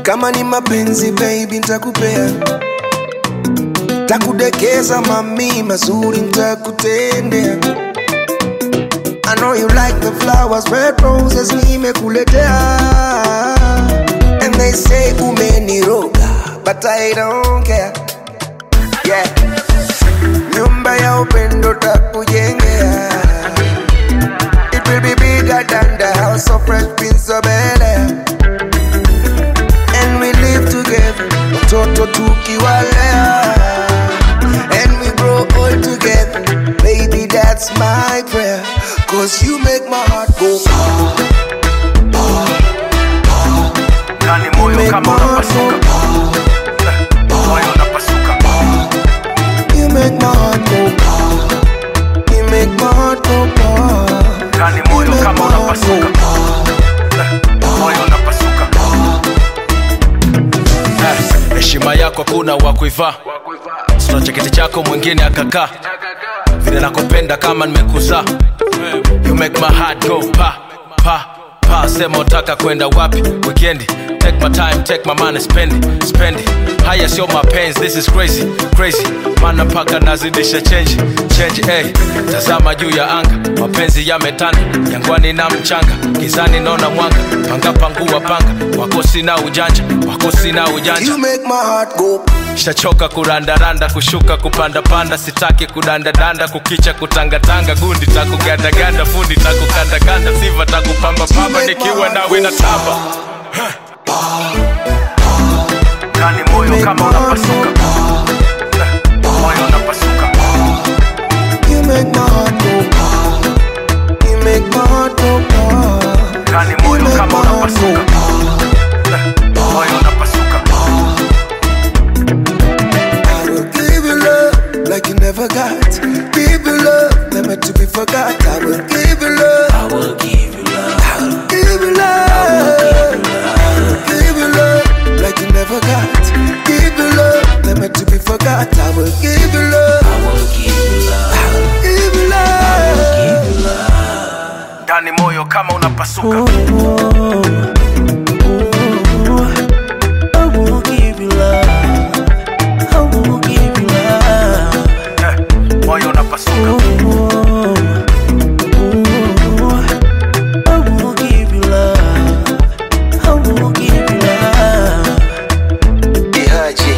kama ni mapenzi baby ntakupea takudekeza mami mazuri ntakutendea I know you like the flowers, red roses nimekuletea And they say umeniroga, but I don't care Yeah Nyumba ya upendo takujengea It will be bigger than the house of fresh prince of Bel-Air And we live together, watoto tukiwalea And we grow old together, baby that's my prayer Cause you make my heart go ah, Ndani moyo make my kama heart unapasuka go moyo unapasuka You make my heart go ah, You make my heart go ah, Ndani You moyo make kama my heart go unapasuka ah, moyo unapasuka Eh, heshima yako kuna wa kuivaa sina cheketi chako mwingine akakaa vile nakupenda kama nimekuzaa you make my heart go pa pa pa sema utaka kwenda wapi weekendi take my time take my money spend it, spend it. haya sio mapenzi this is crazy crazy mana mpaka nazidisha change change hey. tazama juu ya anga mapenzi yametanda jangwani na mchanga gizani naona mwanga panga pangua panga wako sina ujanja wako sina ujanja You make my heart go shachoka kurandaranda kushuka kupandapanda sitaki kudandadanda kukicha kutangatanga gundi takugandaganda fundi takukandakanda siva takupambapamba nikiwa nawe na tamba kani moyo kama unapasuka moyo unapasuka You make my heart go ah, You make my heart go ah, kani You moyo make my kama heart go unapasuka ah, moyo unapasuka I will give you love like you never got. Give you love, never to be forgot. I will give you love. I will give you love. I will give you love. I will give you love like you never got. Give you love, never to be forgot. I will give you love. I will give you love. I will give you love. ndani moyo kama unapasuka I will give you love. I will give you love. Eh, moyo unapasuka I will give you love. I will give you love. Ihaji.